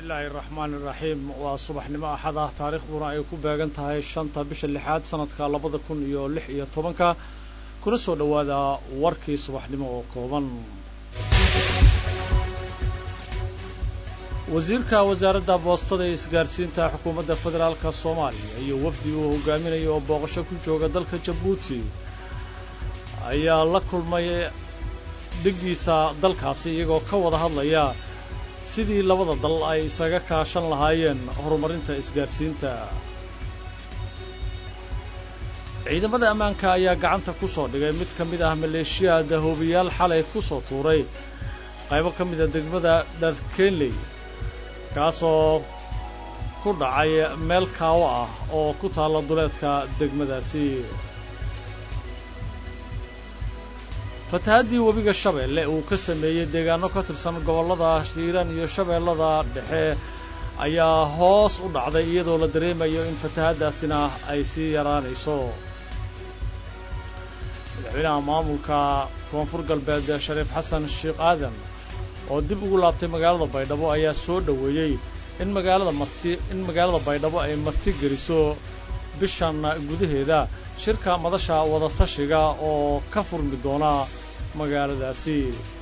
bismillaahi raxmaan iraxiim waa subaxnimo axad ah taariikhduna ay ku beegan tahay shanta bisha lixaad sanadka labada kun iyo lix iyo tobanka kuna soo dhowaada warkii subaxnimo oo kooban wasiirka wasaaradda boostada ee isgaarsiinta xukuumadda federaalka soomaaliya iyo wafdi uu hogaaminayo oo booqasho ku jooga dalka jabuuti ayaa la kulmay dhiggiisa dalkaasi iyagoo ka wada hadlaya sidii labada dal ay isaga kaashan lahaayeen horumarinta isgaarsiinta ciidamada ammaanka ayaa gacanta ku soo dhigay mid ka mid ah maleeshiyaada hoobiyaal xalay ku soo tuuray qaybo ka mida degmada dharkenley kaasoo ku dhacay meel kaawo ah oo ku taalla duleedka degmadaasi fatahaddii webiga shabeelle uu ka sameeyey deegaano ka tirsan gobollada hiiraan iyo shabeellada dhexe ayaa hoos u dhacday iyadoo la dareemayo in fatahaddaasina ay sii yaraanayso madaxweynaha maamulka koonfur galbeed shariif xasan sheekh aadan oo dib ugu laabtay magaalada baydhabo ayaa soo dhoweeyey in magaalada marti in magaalada baydhabo ay marti geliso bishan gudaheeda shirka madasha wadatashiga oo ka furmi doona magaaladaasi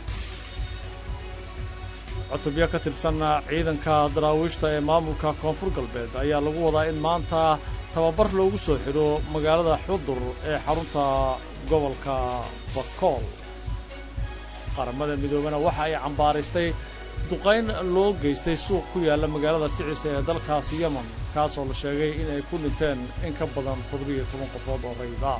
cutubyo ka tirsan ciidanka daraawiishta ee maamulka koonfur galbeed ayaa lagu wadaa in maanta tababar loogu soo xidho magaalada xudur ee xarunta gobolka bakool qaramada midoobena waxa ay cambaaraystay duqayn loo geystay suuq ku yaalla magaalada ticisa ee dalkaasi yemen kaasoo la sheegay in ay ku dhinteen in ka badan toddobiyo toban qofood oo rayid ah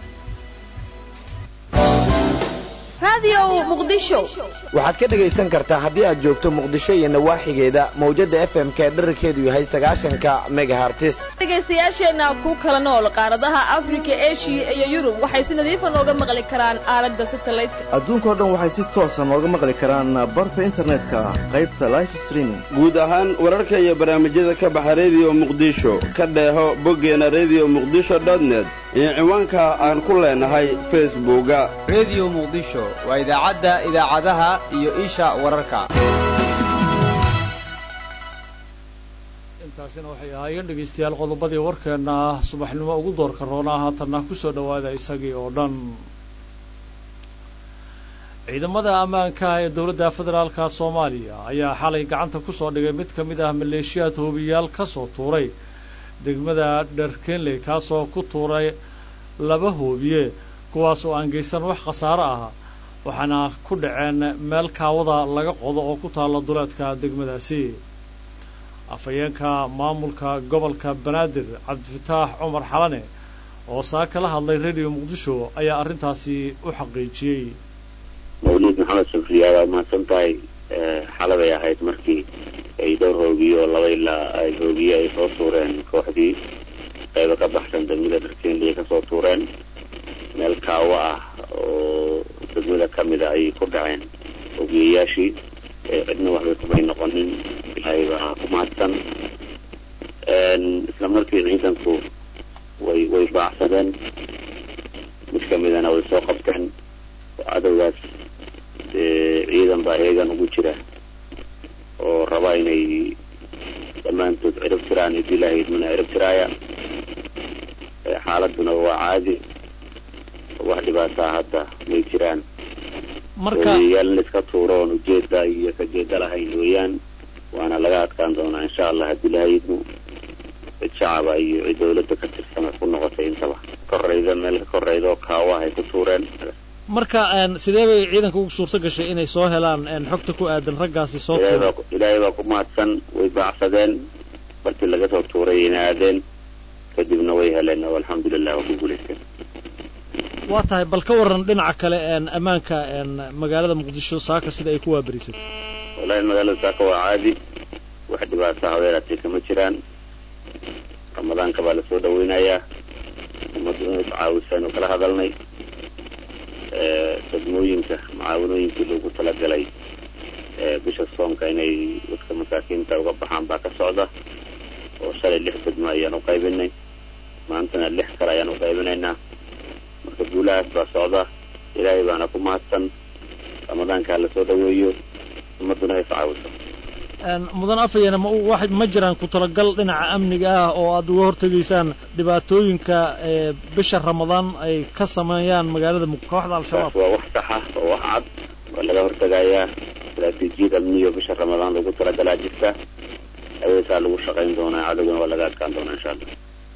waxaad ka dhegaysan kartaa haddii aad joogto muqdisho iyo nawaaxigeeda mawjadda f m k dherarkeedu yahay sagaashanka megahartis dhegaystayaasheenna ku kala nool qaaradaha afrika eshiya iyo yurub waxay si nadiifa nooga maqli karaan aalada satalaydka adduunkao dhan waxay si toosa nooga maqli karaan barta internetka qaybta life streaming guud ahaan wararka iyo barnaamijyada ka baxa rediyo muqdisho ka dheeho boggeena rediyo muqdisho dotnet iyo ciwaanka aan ku leenahay facebooka rediyo muqdisho waa idaacadda idaacadaha iyo isha wararka intaasina waxay ahaayeen dhegaystayaal qodobadii warkeenna subaxnimo ugu doorka roonaa haatanna ku soo dhowaada isagii oo dhan ciidamada ammaanka ee dowladda federaalka soomaaliya ayaa xalay gacanta ku soo dhigay mid ka mid ah maleeshiyaad hoobiyaal ka soo tuuray degmada dharkenley kaasoo ku tuuray laba hoobiye kuwaas oo aan geysan wax khasaaro ah waxaana ku dhaceen meel kaawada laga qodo oo ku taalla duleedka degmadaasi afhayeenka maamulka gobolka banaadir cabdifataax cumar xalane oo saa kala hadlay rediyo muqdisho ayaa arrintaasi u xaqiijiyey mawliid maxamed sufriyaa waa mahadsan tahay xalabay ahayd markii ay dhowr hoogiyo oo laba ilaa ay hoogiye ay soo tuureen kooxdii qaybo ka baxsan degmada dharkenley ka soo tuureen meel kaawo ah oo degmada ka mida ayay ku dhaceen hoogiyayaashii cidna waxbay kumay noqonin ilaahay baa ku mahadsan isla markii ciidanku way way baacsadeen mid ka midana way soo qabteen oo cadowgaas ciidan baa eegan ugu jira oo raba inay dhammaantood cirib tiraan id ilaahay idmana cirib tiraaya xaaladuna waa caadi wax dhibaataa hadda may jiraan markayaal in laiska tuuro oon ujeeda iyo kajeeda lahayn weeyaan waana laga adkaan doonaa insha allah haddii ilahay idmo cid shacaba iyo cid dawladda ka tirsan ku noqotay intaba korayda meel ka korayda oo kaawaha ay ku tuureen marka sidee bay ciidanka ugu suurto gashay inay soo helaan xogta ku aadan raggaasi soo tuuray ilaahay baa ku mahadsan way baacsadeen bartii laga soo tuuray ina aadeen kadibna way heleen oo alxamdulilah waa ku guulaysteen waa tahay bal ka waran dhinaca kale ammaanka magaalada muqdisho saaka sida ay ku waaberisay wallahi magaalada saaka waa caadi wax dhibaata habeeraatay kama jiraan ramadaanka baa lasoo dhaweynayaa ummaddu inay iscaawisaynu kala hadalnay degmooyinka mucaawanooyinkii loogu talagalay bisha soonka inay dadka masaakiinta uga baxaan baa ka socda oo shalay lix degmo ayaan u qaybinay maantana lix kale ayaan u qaybinaynaa marka guulahaas baa socda ilaahay baana ku mahadsan ramadaanka ha lasoo dhaweeyo ummadduna ha iscaawiso mudan afayana ma wax ma jiraan ku talagal dhinaca amniga ah oo aad uga hortegaysaan dhibaatooyinka bisha ramadaan ay ka sameeyaan magaalada kooxda al-shabaab waa wax sax ah oo wax cad oo laga hortegayaa istaraatiijiyad amniyo bisha ramadaan lagu talagalaa jirta ayadaasaa lagu shaqayn doonaa cadowgana waa laga adkaan doonaa insha allah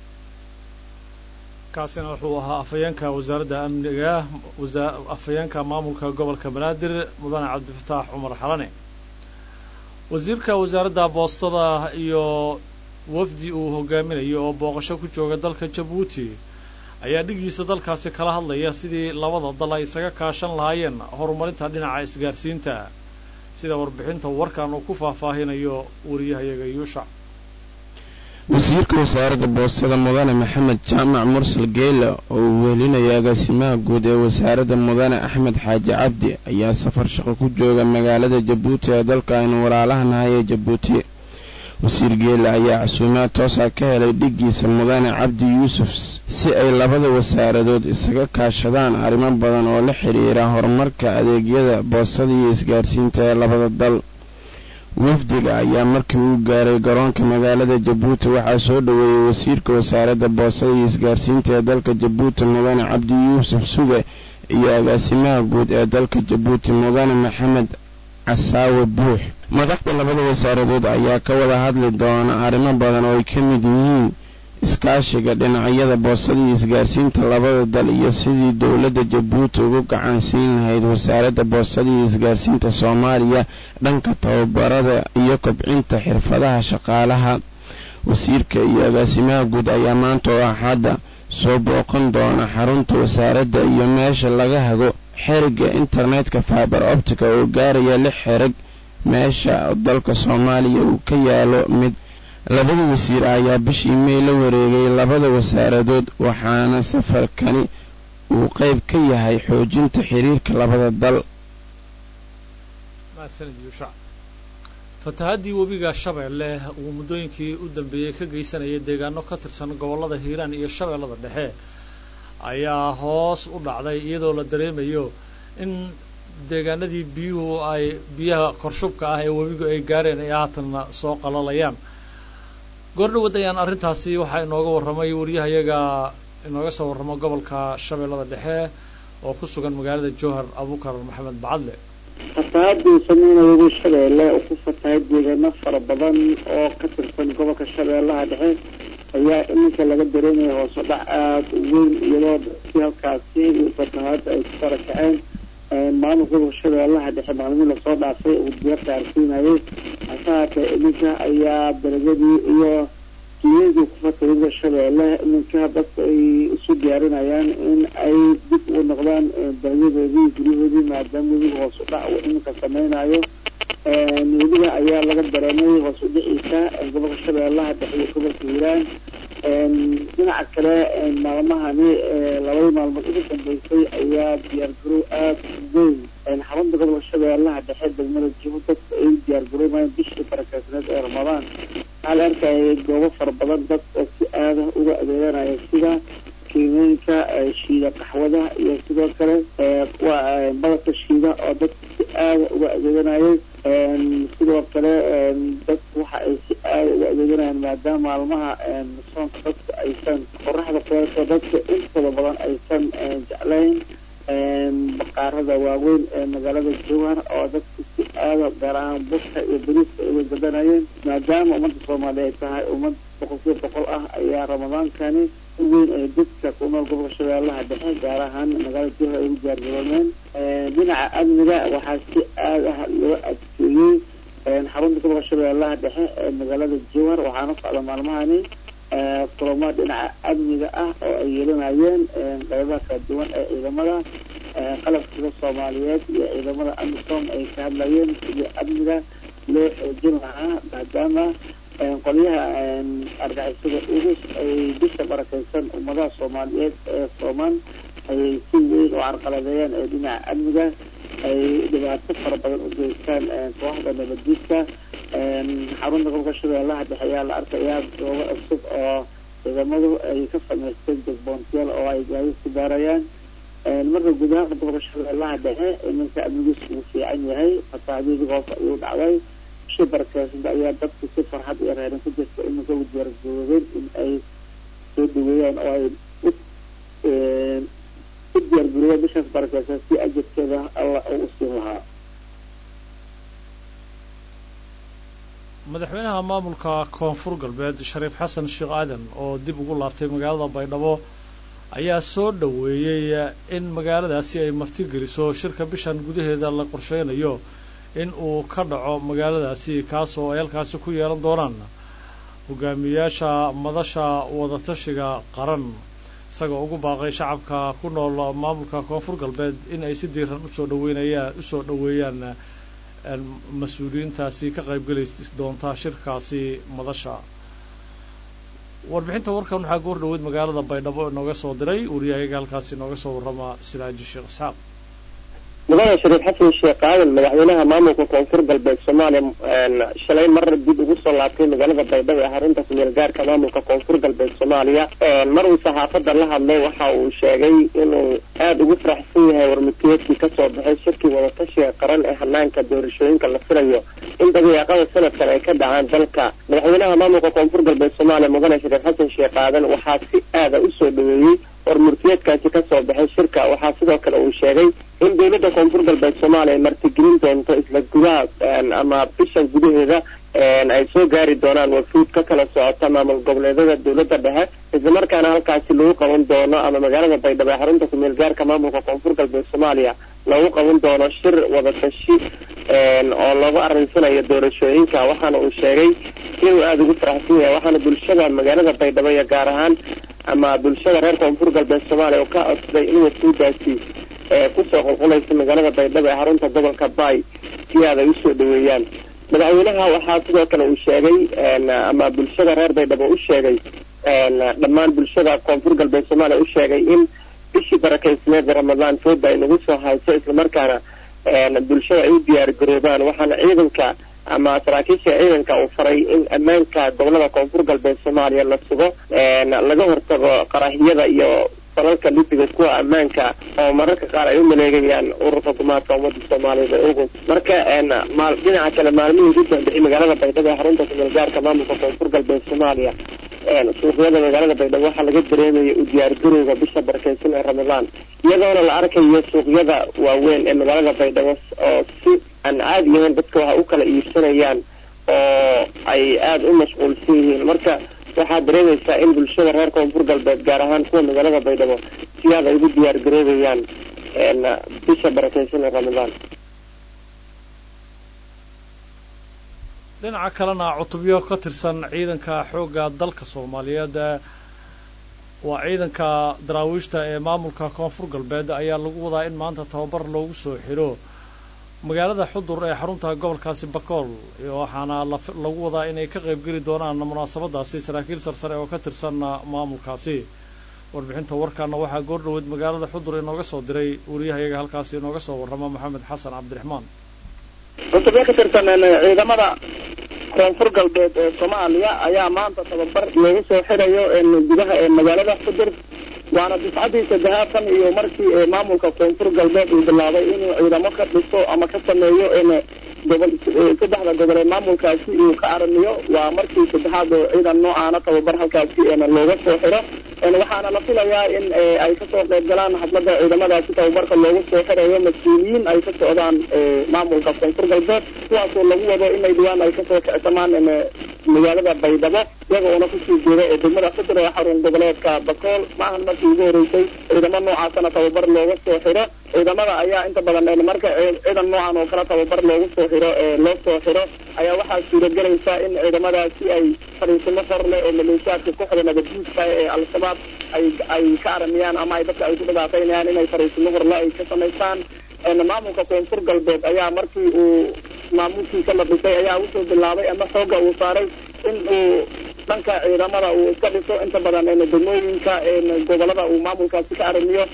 kaasina wuxuu ahaa afhayeenka wasaaradda amniga afhayeenka maamulka gobolka banaadir mudane cabdifataax cumar xalane wasiirka wasaaradda boostada iyo wafdi uu hogaaminayo oo booqasho ku jooga dalka jabuuti ayaa dhigiisa dalkaasi kala hadlaya sidii labada dal ay isaga kaashan lahaayeen horumarinta dhinaca isgaarsiinta sida warbixinta warkan uu ku faahfaahinayo wariyahayaga yuushac wasiirka wasaaradda boostada mudane maxamed jaamac mursal geyle oo uu wehelinaya agaasimaha guud ee wasaaradda mudane axmed xaaji cabdi ayaa safar shaqo ku jooga magaalada jabuuti ee dalka aynu walaalahanahay ee jabuuti wasiir geele ayaa casuumaad toosa ka helay dhiggiisa mudane cabdi yuusuf si ay labada wasaaradood isaga kaashadaan arrimo badan oo la xidhiira horumarka adeegyada boostada iyo isgaarsiinta ee labada dal wafdiga ayaa markii uu gaaray garoonka magaalada jabuuti waxaa soo dhoweeyey wasiirka wasaaradda boostada iyo isgaarsiinta ee dalka jabuuti mudane cabdi yuusuf suge iyo agaasimaha guud ee dalka jabuuti mudane maxamed casaawe buux madaxda labada wasaaradood ayaa ka wada hadli doona arrimo badan oo ay ka mid yihiin iskaashiga dhinacyada boosada iyo isgaarsiinta labada dal iyo sidii dowladda jabuuti ugu gacan siin lahayd wasaaradda boostada iyo isgaarsiinta soomaaliya dhanka tababarada iyo kobcinta xirfadaha shaqaalaha wasiirka iyo agaasimaha guud ayaa maanta oo axadda soo booqan doona xarunta wasaaradda iyo meesha laga hago xeriga internetka fiber optica oo gaaraya lix xereg meesha dalka soomaaliya uu ka yaalo mid labada wasiir ayaa bishii mey la wareegay labada wasaaradood waxaana safarkani uu qayb ka yahay xoojinta xiriirka labada dal fatahaddii webiga shabeelle uu muddooyinkii u dambeeyey ka geysanayay deegaano ka tirsan gobollada hiiraan iyo shabeellada dhexe ayaa hoos u dhacday iyadoo la dareemayo in deegaanadii biyuhu ay biyaha korshubka ah ee webigu ay gaareen ay haatanna soo qalalayaan goordhawad ayaan arrintaasi waxaa inooga warramay wariyahayaga inooga soo warramo gobolka shabeellada dhexe oo ku sugan magaalada jowhar abuukar maxamed bacadle fatahaadii sameynaya shabeelle uu ku fatahay deegaano fara badan oo ka tirsan gobolka shabeellaha dhexe ayaa iminka laga dareemaya hoose dhac aada u weyn iyadoo dadkii halkaasi fatahaada ay ku fara kaceen maamulka gobolka shabeellaha dhexe maalmihii lasoo dhaafay uu diya qaarsiinayay hase haatee iminka ayaa dalagadii iyo dunyadii ku fatahayda shabeelle iminka dadka ay isu diyaarinayaan in ay dib u noqdaan dalyadoodii guryahoodii maadaama webiga hoos u dhac uu iminka sameynayo webiga ayaa laga dareemay hoos u dhiciisa gobolka shabeellaha dhexe iyo gobolka hiiraan dhinaca kale maalmahani labadii maalmood ugu dambeysay ayaa diyaargarow aada u weyn xarunta gobolka shabeellaha dhexe degmada jibo dadka ay diyaargaroomayaan bishii barakeysneed ee ramadaan waxaa la arkayay goobo fara badan dad oo si aada uga adeeganaya sida kiimooyinka shiida qaxwada iyo sidoo kale kuwa badalka shiida oo dadka si aada uga adeeganayay sidoo kale dadku waxa ay si aada uga adeeganayaan maadaama maalmaha soonka dadka aysan qoraxda kuleeto dadka intooda badan aysan jeclayn baqaarada waaweyn ee magaalada jowhar oo dadku si aada gaar ahaan buska iyo bariiska ay uga gadanayeen maadaama ummadda soomaaliya ay tahay ummad boqolkiiba boqol ah ayaa ramadaankani si weyn ay dadka ku nool gobolka shabeellaha dhexe gaar ahaan magaalada jowhar ay ugu diyaargaroomeen dhinaca amniga waxaa si aad ah loo adkeeyey xarunta gobolka shabeellaha dhexe ee magaalada jowhar waxaana socda maalmahani kulamo dhinaca amniga ah oo ay yeelanayeen qaybaha kala duwan ee ciidamada qalabkiisa soomaaliyeed iyo ciidamada amisom ay ka hadlayeen sidii amniga loo xoojin lahaa maadaama qolyaha argixisada urus ay bisha barakeysan ummadaha soomaaliyeed ee soomaan ayay si weyn u carqaladeeyaan ee dhinaca amniga ay dhibaato fara badan u geystaan kooxda nabaddiidka xarunta gobolka shabeellaha dhexe ayaa la arkayaa goobo cusub oo ciidamadu ay ka samaysteen jegboontiyaal oo ay gaadi ku baarayaan marka guud ahaan gobolka shabeellaha dhexe iminka amnigiisu uu fiican yahay fatahadyadii hoos ayuu dhacday bishii barakeysan ayaa dadku si farxad iyo reerin ku jirta iminka u diyaargaroobeen in ay soo dhaweeyaan oo ay u u diyaargaroobeen bishaas barakeysan si ajirkeeda alla uu u siin lahaa madaxweynaha maamulka koonfur galbeed shariif xasan sheekh aadan oo dib ugu laabtay magaalada baydhabo ayaa soo dhoweeyey in magaaladaasi ay martigeliso shirka bishan gudaheeda la qorsheynayo in uu ka dhaco magaaladaasi kaas oo ay halkaasi ku yeelan doonaan hogaamiyayaasha madasha wadatashiga qaran isagoo ugu baaqay shacabka ku nool maamulka koonfur galbeed in ay si diiran usoo dhaweynayaan usoo dhoweeyaan mas-uuliyiintaasi ka qaybgeli doonta shirkaasi madasha warbixinta warkan waxaa goor dhaweyd magaalada baydhabo inooga soo diray wariyahayaga halkaasi inooga soo warrama siraaji sheekh isxaaq mudane shariif xasan sheekh aadan madaxweynaha maamulka koonfur galbeed soomaaliya shalay mar dib ugu soo laabtay magaalada baydhabo ee xarunta kumeel gaarka maamulka koonfur galbeed soomaaliya mar uu saxaafadda la hadlay waxa uu sheegay inuu aada ugu faraxsan yahay warmutiyeedkii kasoo baxay shirkii wadatashiga qaran ee hanaanka doorashooyinka la filayo in dabeeqada sanadkan ay ka dhacaan dalka madaxweynaha maamulka koonfur galbeed soomaaliya mudane shariif xasan sheekh aadan waxaa si aada usoo dhaweeyey warmurtiyeedkaasi kasoo baxay shirka waxaa sidoo kale uu sheegay in dowladda koonfur galbeed soomaaliya ay martigelin doonto isla gudaha ama bishan gudaheeda ay soo gaari doonaan wafuud ka kala socota maamul goboleedyada dowladda dhexe islamarkaana halkaasi lagu qaban doono ama magaalada baydhabo ee xarunta kumeel gaarka maamulka koonfur galbeed soomaaliya lagu qaban doono shir wadatashi oo loogu arinsanayo doorashooyinka waxaana uu sheegay inuu aada ugu faraxsan yahay waxaana bulshada magaalada baydhabo iyo gaar ahaan ama bulshada reer koonfur galbeed soomaaliya oo ka codsaday in wafuudaasi kusoo qulqulaysa magaalada baydhabo ee xarunta gobolka bay si aad ay usoo dhaweeyaan madaxweynaha waxaa sidoo kale uu sheegay ama bulshada reer baydhabo u sheegay dhammaan bulshada koonfur galbeed soomaaliya u sheegay in bishii barakeysneed ramadaan fooda ay nagu soo hayso islamarkaana bulshada ay u diyaar garoobaan waxaana ciidanka ama saraakiisha ciidanka uu faray in ammaanka gobolada koonfur galbeed soomaaliya la sugo laga hortago qarahiyada iyo falalka libiga kuwa ammaanka oo mararka qaar ay u maleegayaan ururka gumaadka ummadda soomaaliyeed ee ugu marka maal dhinaca kale maalmihii ugu dambeeyey magaalada baydhabo ee xarunta kumeel gaarka maamulka koonfur galbeed soomaaliya suuqyada magaalada baydhabo waxaa laga dareemayay u diyaargarowga bisha barakeysan ee ramadaan iyadoona la arkayo suuqyada waaweyn ee magaalada baydhabo oo si aan caadi ahayn dadka waxa u kala iibsanayaan oo ay aada u mashquulsan yihiin marka waxaad dareemaysaa in bulshada reer koonfur galbeed gaar ahaan kuwa magaalada baydhabo si aad ay ugu diyaar garoobayaan bisha barakeysan ee ramadaan dhinaca kalena cutubyo ka tirsan ciidanka xoogga dalka soomaaliyeed waa ciidanka daraawiishta ee maamulka koonfur galbeed ayaa lagu wadaa in maanta tababar loogu soo xidho magaalada xudur ee xarunta gobolkaasi bakool waxaana lagu wadaa inay ka qaybgeli doonaan munaasabadaasi saraakiil sarsare oo ka tirsan maamulkaasi warbixinta warkaana waxaa goor dhaweyd magaalada xudur inooga soo diray wariyahayaga halkaasi inooga soo warrama maxamed xasan cabdiraxmaan cutubyo ka tirsan ciidamada koonfur galbeed ee soomaaliya ayaa maanta tababar loogu soo xirayo gudaha ee magaalada xudur waana difcadii saddexaad tan iyo markii maamulka koonfur galbeed uu bilaabay inuu ciidamo ka dhiso ama ka sameeyo gobol saddexda gobol ee maamulkaasi uu ka aramiyo waa markii saddexaad oo ciidan noocaana tababar halkaasi looga soo xiro waxaana la filayaa in ay kasoo qayb galaan hadlada ciidamadaasi tababarka loogu soo xirayo mas-uuliyiin ay ka socdaan maamulka koonfur galbeed kuwaasoo lagu wado inay dhawaan ay kasoo kicsamaan magaalada baydhabo iyaga oona kusii jeeda ee degmada xudur ee xarun goboleedka bakool maahan markii ugu horeysay ciidamo noocaasana tababar looga soo xiro ciidamada ayaa inta badan marka ciidan noocan oo kale tababar loogu soo xiro loo soo xiro ayaa waxaa suuragelaysa in ciidamadaasi ay fariisimo hor leh oo maleeshiyaadka kooxda nabadguudka ee al-shabaab ay ay ka aramiyaan ama ay dadka ay ku dhibaataynayaan inay fariisimo horle ay ka samaystaan maamulka koonfur galbeed ayaa markii uu maamulkiisa la dhisay ayaa usoo bilaabay ama xooga uu saaray in uu dhanka ciidamada uu iska dhiso inta badan degmooyinka gobolada uu maamulkaasi ka arimiyo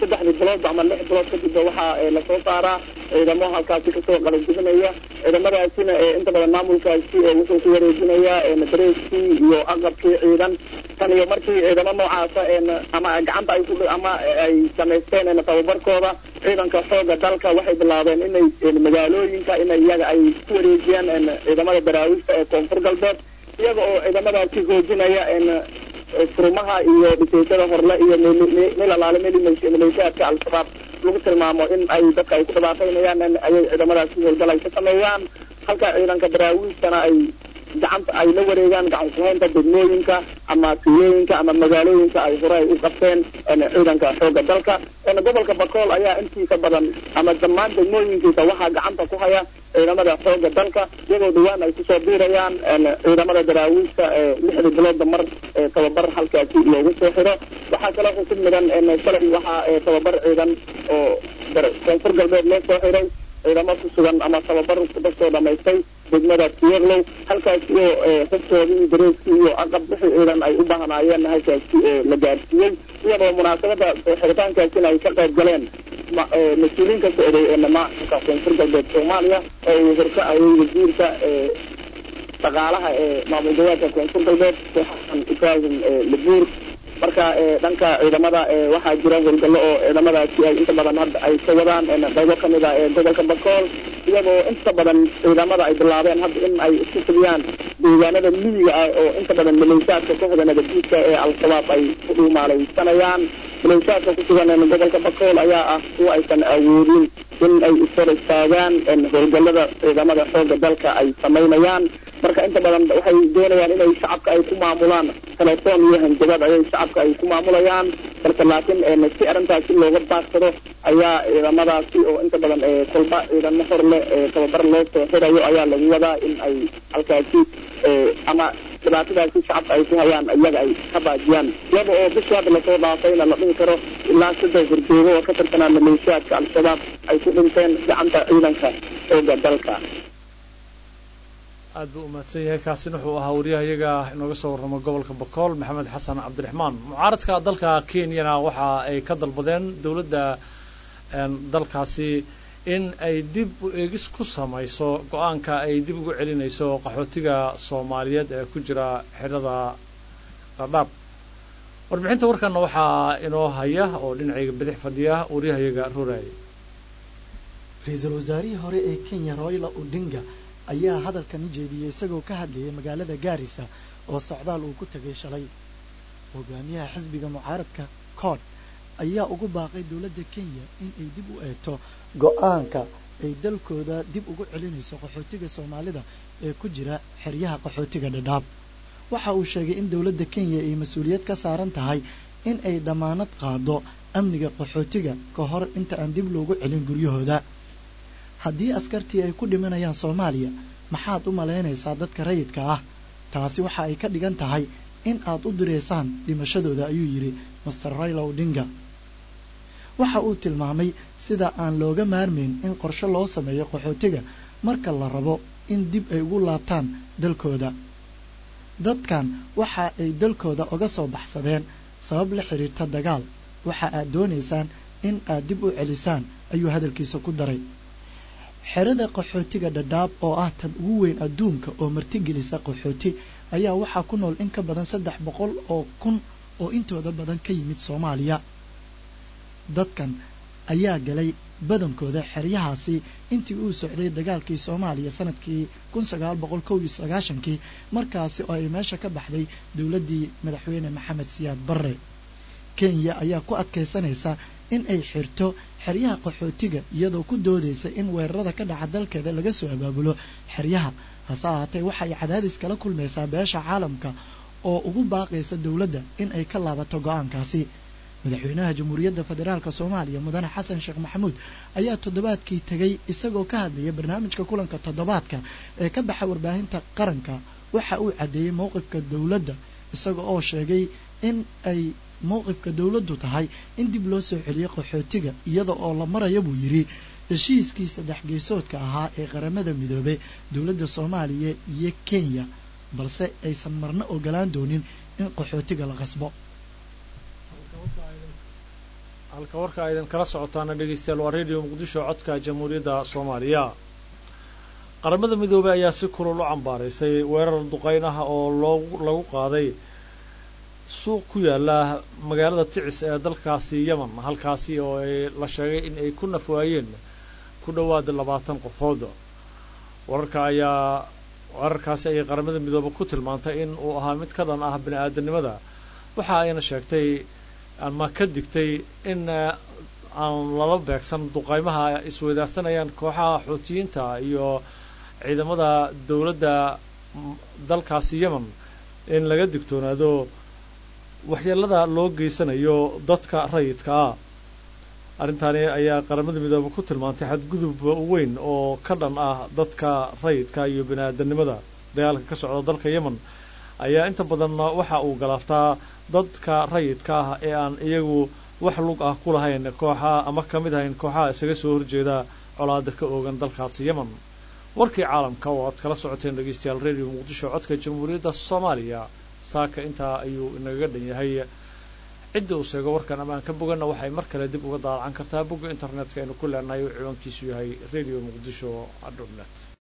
saddexdii bilood ama lix bilood kadib waxaa lasoo saaraa ciidamo halkaasi kasoo qalajibinaya ciidamadaasina inta badan maamulkaasi wuxuu ku wareejinayaa dareeskii iyo aqabkii ciidan tan iyo markii ciidamo noocaasa ama gacanta ay ku ama ay samaysteen tababarkooda ciidanka xooga dalka waxay bilaabeen inay magaalooyinka in iyaga ay ku wareejiyaan ciidamada daraawiishta ee koonfur galbeed iyaga oo ciidamadaasi hoojinaya furmaha iyo dhisaysada horle iyo meel alaale meel maleeshiyaadka al-shabaab lagu tilmaamo in ay dadka ay ku dhibaataynayaan ayay ciidamadaasi howlgal ay ka sameeyaan halka ciidanka daraawiistana ay gacanta ay la wareegaan gacan kuhaynta degmooyinka ama tuulooyinka ama magaalooyinka ay hore ay u qabteen ciidanka xooga dalka gobolka bakool ayaa intiisa badan ama dhammaan degmooyinkiisa waxaa gacanta ku haya ciidamada xooga dalka iyagoo dhawaan ay kusoo biirayaan ciidamada daraawiista lixda biloodba mar tababar halkaasi loogu soo xiro waxaa kaloo xusub midan shalay waxaa tababar ciidan oo koonfur galbeed loo soo xiray ciidamo ku sugan ama tababar kasoo dhamaystay degmada tiyerlow halkaasi oo xubtoodii iyo dareeskii iyo aqab wixii ciidan ay u baahnaayeen halkaasi la gaarsiiyey iyadoo munaasabada xiritaankaasina ay ka qayb galeen mas-uuliyiin ka socday maamulka koonfur galbeed soomaaliya oo uu horkacayay wasiirka dhaqaalaha ee maamul goboleedka koonfur galbeed xasan ibraahim labuur marka dhanka ciidamada waxaa jira howlgallo oo ciidamadaasi ay inta badan hadda ay ka wadaan qaybo kamid ah ee gobolka bakool iyagoo inta badan ciidamada ay bilaabeen hadda in ay isku fuliyaan deegaanada miyiga ah oo inta badan maleeshaadka kooxda nabaddiidka ee al-shabaab ay ku dhuumaalaysanayaan maleeshaadka ku sugan gobolka bakool ayaa ah kuwa aysan awoodin in ay ishor istaagaan howlgallada ciidamada xooga dalka ay samaynayaan marka inta badan waxay doonayaan inay shacabka ay ku maamulaan telefoon iyo hanjabad ayay shacabka ay ku maamulayaan balse laakiin si arrintaasi looga baagsado ayaa ciidamadaasi oo inta badan kolba ciidamo hor leh tababar loo soo xirayo ayaa lagu wadaa in ay halkaasi ama dhibaatadaasi shacabka ay ku hayaan iyaga ay ka baajiyaan iyada oo bishii hadda lasoo dhaafayna la dhihi karo ilaa saddex horjoogo oo ka tirsanaa maleeshiyaadka al-shabaab ay ku dhinteen gacanta ciidanka xooga dalka aad buu umahadsan yahay kaasina wuxuu ahaa wariyaha iyaga inooga soo warramo gobolka bakool maxamed xasan cabdiraxmaan mucaaradka dalka kenyana waxa ay ka dalbadeen dowladda dalkaasi in ay dib u eegis ku samayso go-aanka ay dib ugu celinayso qaxootiga soomaaliyeed ee ku jira xidhada dhadhaab warbixinta warkanna waxaa inoo haya oo dhinacayga bidix fadhiya wariyahayaga ruraay ra-iisul wasaarihii hore ee kenya royla odinga ayaa hadalkan u jeediyey isagoo ka hadlayay magaalada gaarisa oo socdaal uu ku tegay shalay hogaamiyaha xisbiga mucaaradka cod ayaa ugu baaqay dowladda kenya in ay dib u eegto go-aanka ay dalkooda dib ugu celinayso qaxootiga soomaalida ee ku jira xeryaha qaxootiga dhadhaab waxa uu sheegay in dowladda kenya ay mas-uuliyad ka saaran tahay in ay damaanad qaado amniga qaxootiga ka hor inta aan dib loogu celin guryahooda haddii askartii ay ku dhimanayaan soomaaliya maxaad u malaynaysaa dadka rayidka ah taasi waxa ay ka dhigan tahay in aad u direysaan dhimashadooda ayuu yidhi master rayla odinga waxa uu tilmaamay sida aan looga maarmayn in qorshe loo sameeyo qaxootiga marka la rabo in dib ay ugu laabtaan dalkooda dadkan waxa ay dalkooda uga soo baxsadeen sabab la xiriirta dagaal waxa aad doonaysaan in aad dib u celisaan ayuu hadalkiisa ku daray xerada qaxootiga dhadhaab oo ah tan ugu weyn adduunka oo martigelisa qaxooti ayaa waxaa ku nool in ka badan saddex boqol oo kun oo intooda badan ka yimid soomaaliya dadkan ayaa galay badankooda xeryahaasi intii uu socday dagaalkii soomaaliya sanadkii kun sagaal boqol kow iyo sagaashankii markaasi oo ay meesha ka baxday dowladdii madaxweyne maxamed siyaad barre kenya ayaa ku adkaysanaysa in ay xirto xeryaha qaxootiga iyadoo ku doodaysa in weerarada ka dhaca dalkeeda laga soo abaabulo xeryaha hase ahaatee waxay cadaadis kala kulmaysaa beesha caalamka oo ugu baaqaysa dowladda in ay ka laabato go-aankaasi madaxweynaha jamhuuriyadda federaalk soomaaliya mudane xasan sheekh maxamuud ayaa toddobaadkii tegay isagoo ka hadlaya barnaamijka kulanka toddobaadka ee ka baxa warbaahinta qaranka waxa uu caddeeyey mowqifka dowladda isaga oo sheegay in ay mowqifka dowladdu tahay in dib loo soo celiyo qaxootiga iyada oo la maraya buu yidhi heshiiskii saddex geesoodka ahaa ee qaramada midoobe dowladda soomaaliya iyo kenya balse aysan marna ogolaan doonin in qaxootiga la qasbo halka warka aydan kala socotaana dhegeystayaal waa radio muqdisho codka jamhuuriyadda soomaaliya qaramada midoobey ayaa si kulul u cambaaraysay weerar duqeyn ah oo loogu lagu qaaday suuq ku yaala magaalada ticis ee dalkaasi yemen halkaasi oo ay la sheegay in ay ku nafwaayeen ku dhowaad labaatan qofood wararka ayaa wararkaasi ayay qaramada midoobe ku tilmaantay in uu ahaa mid ka dhan ah bini aadanimada waxa ayna sheegtay ama ka digtay in aan lala beegsan duqaymaha isweydaarsanayaan kooxaha xuutiyiinta iyo ciidamada dowladda dalkaasi yemen in laga digtoonaado waxyeelada loo geysanayo dadka rayidka ah arrintaani ayaa qaramada midoobe ku tilmaantay xadgudub weyn oo ka dhan ah dadka rayidka iyo bini aadanimada dagaalka ka socda dalka yemen ayaa inta badan waxa uu galaaftaa dadka rayidka ah ee aan iyagu wax lug ah ku lahayn kooxa ama ka mid ahayn kooxaha isaga soo horjeeda colaada ka oogan dalkaasi yemen warkii caalamka oo aad kala socoteen dhegeystayaal radio muqdisho codka jamhuuriyadda soomaaliya saaka intaa ayuu inagaga dhan yahay cidda uu sheego warkan amaan ka boganna waxay mar kale dib uga daalacan kartaa bogga internetka aynu ku leenahay oo ciwaankiisu yahay radio muqdisho dot net